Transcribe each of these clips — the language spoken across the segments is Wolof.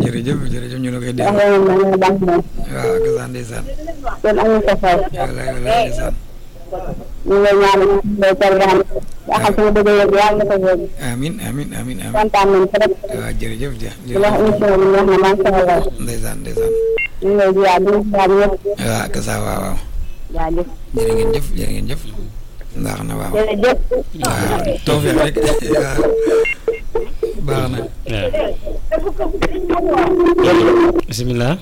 jërëjëf jërëjëf ñu la koy dégg wax nga moom dañoo baax moom waaw ak sa ndeysaan kon amuñu sa fay wallaay wallaay ndeysaan ñu ngi lay ñaanal day targaan yaa xam sama bëgg yëg yàlla na ko yëg amin amin amin amin kontaan nañ trop waaw jërëjëf ja di wax émission bi neex na macha allah ndeysaan ndeysaan ñu ngi lay ziar di ziar ñëpp waaw ak sa waaw waaw jaajëf jërë ngeen jëf jërë ngeen jëf ndax na waaw jërëjëf waaw tawfeex rek waaw baax na bisimilah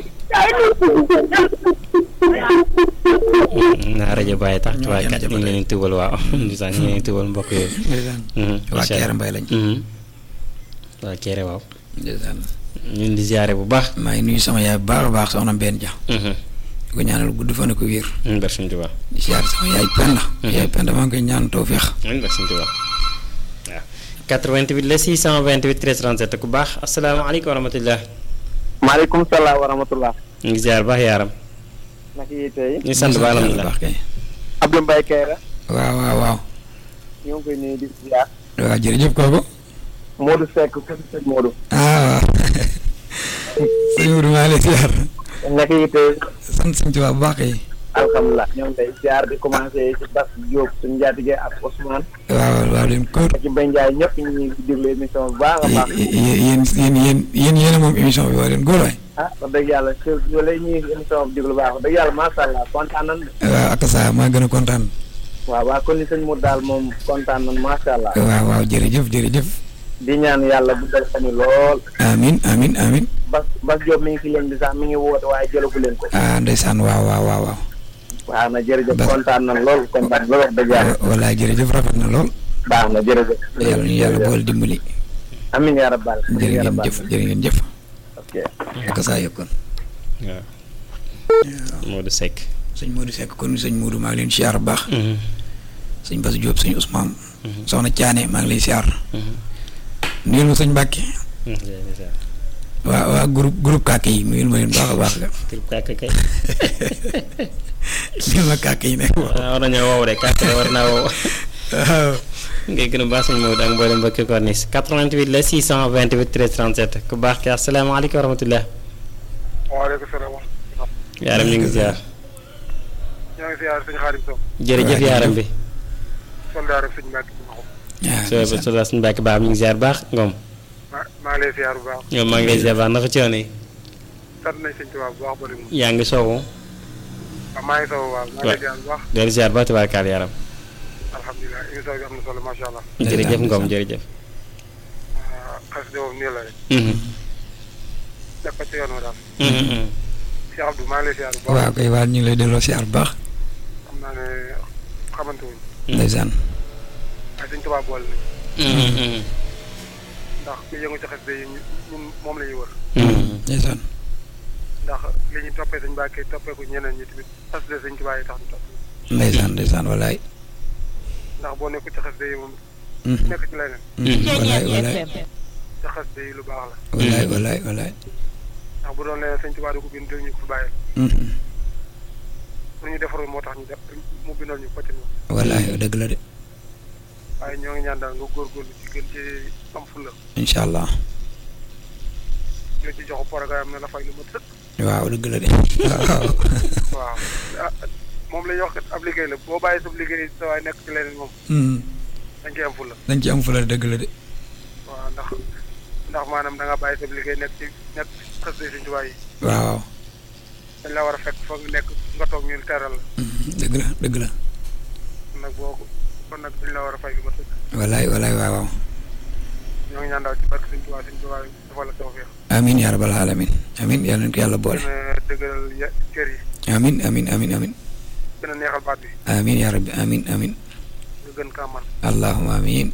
naa rajo bàyyi tax Ñoo waaye yem kat ñu jamono ngi leen di tubal waaw ndeysaan ñu ngi leen di tubal mbokk yooyu ndeysaan waa Kéré Mbaye lañ waa Kéré waaw ndeysaan ñun di ziare bu baax maa ngi nuyu sama yaay bu baax a baax soxna Mbène Dia di ko ñaanal gudd fan ak wér ñun bar suñ tubaab di siyaar sama yaay Penda yaay Penda maa ngi koy ñaan tawfeex ñun bar suñ tubaab waaw 88 la 628 13 37 ku baax asalaamaaleykum wa rahmatullah maaleykum salaam wa rahmatullah ñu ngi ziar baax yaaram naka yi tey ñu sant ba yàlla alhamdulilah baax kay Abdou Mbaye Kayra waaw waaw waaw ñoo ngi koy nuyu di ziar waaw jërëjëf kooku Modou Seck kër sëñ Modou ah waaw sëñ Mourou maa ngi lay siyaar naka yi tey sant suñu tubaab bu baax kay alhamdulilah ñoo ngi lay ziar di commencé ci Bas Diop suñu njaatige ak Ousmane waaw waaw leen kóor ak ci Mbaye Ndiaye ñëpp ñu ngi déglu émission bu baax a baax yéen yéen yéen yéen yéen a moom émission bi waa leen góor waay ah wax dëgg yàlla kër yoo lay ñuy émission bu déglu baax wax dëgg yàlla macha allah kontaan nañ de waaw ak saa maa gën a kontaan waaw waaw kon ni sëñ Modou daal moom kontaan nañ macha allah waaw waaw jërëjëf jërëjëf di ñaan yàlla bu dal xani lool amin amin amin Bas Bas Diop mi ngi fi leen di sax mi ngi woote waaye jëlagu leen ko ah ndeysaan waaw waaw waaw waaw waaw na jërëjëf Bas- kontaan nañ lool kontaan lool wax dëgg yàlla walaay jërëjëf rafet na lool baax na jërëjëf yàlla ñu yàlla boole dimbali amiin yaa rabbal amiin jërë yaa ngeen rabbal jëf jërë ngeen jëf ok ak saa yëkkoon waaw Modou Seck sëñ Modou Seck kon sëñ Modou maa ngi leen siyaar bu baax sëñ Bass Diop sëñ Ousmane soxna Thiané maa ngi lay siyaar nuyul ma sëñ Mbàkke waa waa groupe groupe kàkk yi nuyul ma leen baax a baax la tur kàkk kay nuyul ma kàkk yi nekk waaw war nañoo wow de kàkk de war naa wow waaw ngay gën a baax suñu Maodo ak mboolem mbokki corniche 88 la 628 13 37 ku baax ki asalaamaaleykum wa rahmatullah waaleykum salaam wa yaaram ñu ngi ziar ñoo ngi siyaar sëñ Xaadim Sow jërëjëf yaaram bi soldaar ak sëñ Mbàkke bu Maxum soo so la suñu bàkki baax mi ngi ziar baax ngoom maa maa ngi lay siyaar bu baax ñoom maa ngi lay ziar baax naka coono yi sant nañ sëñ Tuubaa bu baax ba léegi yaa ngi soowu waaw maa ngi sow waaw maa ngi lay siyaar bu baax doon ziar baax tubaarkaal yaaram alhamdulilah émission bi am na solo macha allah jërëjëf ngoom jërëjëf xas de moom nii la rek Mhm. def ko ci yoon wa daal Mhm. Cheikh Abdou maa ngi lay siyaar bu baax waaw kay waa ñu ngi lay delloo siyaar bu baax xam naa ne xamante wuñ ndeysaan waaye sëñ Tuubaa boole nañ Mhm. ndax ku yëngu ci xas de yi ñun moom la ñuy wër Mhm. ndeysaan ndax li ñu toppee sëñ Mbàkke toppee ko ñeneen ñi tamit xas de sëñ Tuubaa yi tax ñu topp ndeysaan ndeysaan walaay ndax boo nekku ci xas de yi moom Mhm. nekk ci leneen Mhm. walaay walaay ci xas de yi lu baax la walaay walaay walaay ndax bu doon leneen sëñ Tuubaa du ko bind ñu ko fi bàyyil Mhm. lu ñu defarul moo tax ñu def mu bindal ñu ko ci moom walaay dëgg la de waaye ñoo ngi ñaan daal nga góorgóorlu ci gën ci am fulla incha allah nga ci jox programme ne la fay lu mat sëkk waaw dëgg la de waaw waaw ah moom la ñuy wax kat ab liggéey la boo bàyyi sa liggéey sa waay nekk ci leneen moom Mhm. dañ koy am fulla dañ ci am fula dëgg la de waaw ndax ndax maanaam da nga bàyyi sa liggéey nekk ci nekk xës de Sëñ Tuubaa yi waaw dañ la war a fekk foog nga nekk nga toog ñu teral la Mhm. dëgg la dëgg la kon nag boo ko kon nag dañ la war a fay lu mat sëkk walaay walaay waaw waaw ñoo ngi ñaan daal ci barke Sëñ Tuubaa Sëñ Tuubaa dafa la tawfeex amin yaa rabbal alamin amin yàlla nañ ko yàlla boole gën a dëgëral ya kër yi amin amin amin amin gën a neexal baat bi amin yaa rabbi amin amin nga gën kaa man allahumma amin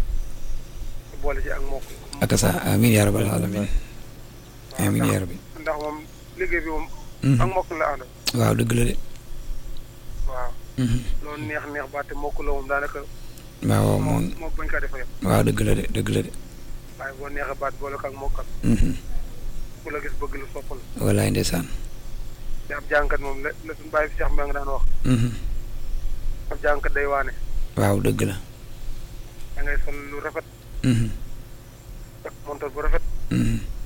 boole ci ak mbokk ak sa amin yaa rabbal alamin amin yaa rabbi ndax moom liggéey bi moom Mhm. ak mbokk la àndal waaw dëgg la de waaw Mhm. loolu neex neex baate mbokk la moom daanaka waaw waaw moo moom moo bañ kaa defa yem waaw dëgg la de dëgg la de waaye boo neexee baat boole ko ak mokkal Mhm. ku la gis bëgg la soppal walaay ndeysaan te ab jànkat moom la la suñu bàyyi fi Cheikh Mbengue daan wax Mhm. ab jànkat day waane waaw dëgg la da ngay sol lu rafet Mhm. ak montor bu rafet Mhm.